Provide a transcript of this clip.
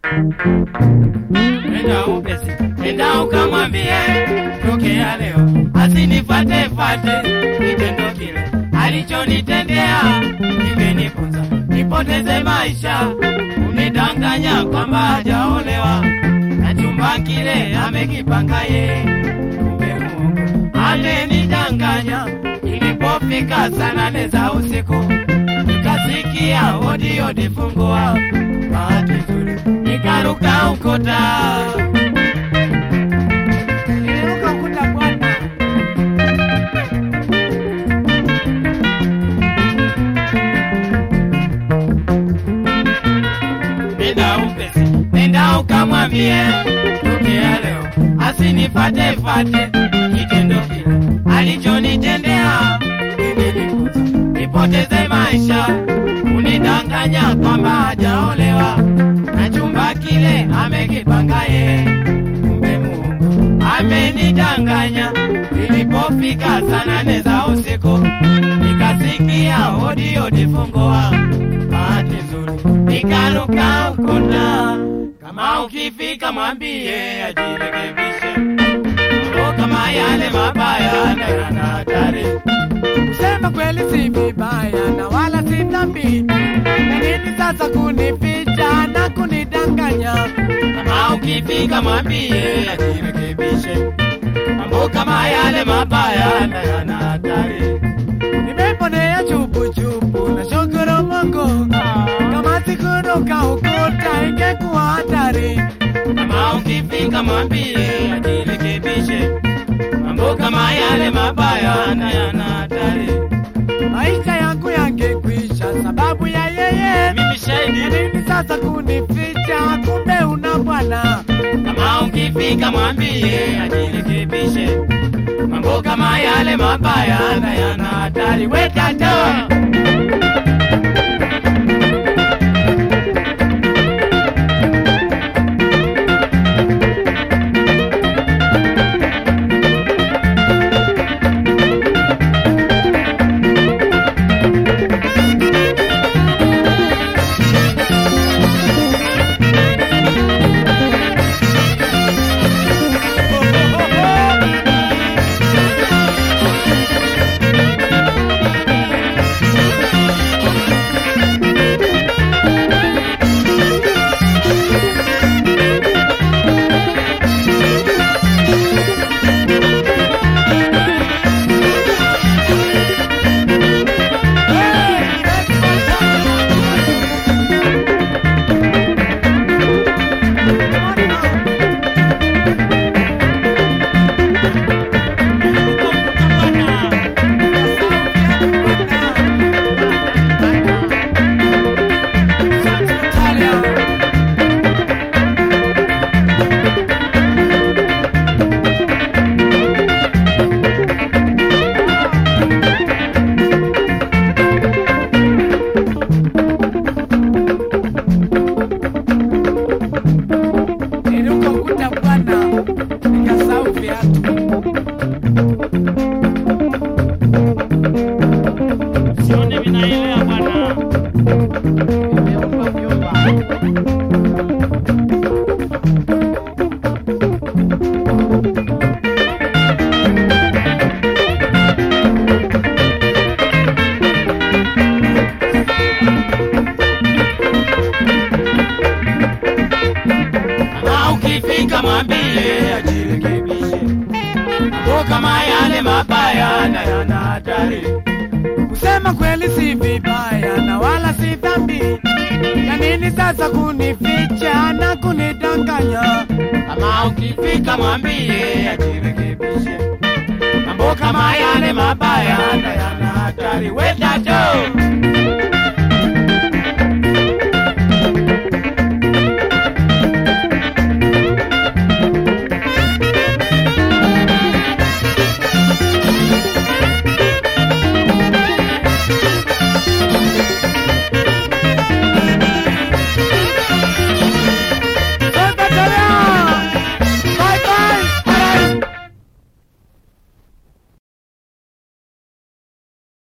Nenda upesi, nenda ukamwambie tokea leo asinifate fate, kitendo kile alichonitendea kimenifunza nipoteze maisha, unidanganya kwamba hajaolewa na chumba kile amekipanga ye, kumbe Mungu amenidanganya. Ilipofika saa nane za usiku nikasikia hodi hodi, fungua. Bahati nzuri nikaruka ukuta, niliruka ukuta bwana. Nenda upesi, nenda ukamwambie tokea leo asinifate fate, kitendo kile alichonitendea kimenifunza nipoteze maisha, unidanganya kwamba hajaolewa na chumba kile amekipanga ye, kumbe Mungu amenidanganya. Ilipofika saa nane za usiku nikasikia hodi hodi, fungua. Bahati nzuri nikaruka ukuta, kama ukifika mwambie ajirekebishe, mambo kama yale mabaya na yana hatari. Kusema kweli si vibaya na wala si dhambi, na nini sasa kunificha na kunidanganya? Kama ukifika mwambie ajirekebishe, mambo kama yale mabaya na yana hatari. Nimeponea chupu chupu na shukuru Mungu, kama sikuruka ukuta ingekuwa hatari. Kama ukifika mwambie ajirekebishe, mambo kama yale mabaya na yana hatari. Maisha yangu yangekwisha sababu ya yeye. Mimi Na shahidi, nini sasa kunificha, kumbe una bwana. kama ukifika mwambie ajirekebishe, mambo kama yale mabaya na yana hatari. We tata Niruka ukuta bwana, nikasahau viatu. sione vinaelea bwana. Nimeumba vyumba. Kama ukifika mwambie ajirekebishe, mambo kama yale mabaya na yana hatari. Kusema kweli si vibaya na wala si dhambi. Ya nini sasa kunificha na kunidanganya? Kama ukifika mwambie ajirekebishe, mambo kama yale mabaya na yana hatari. We tato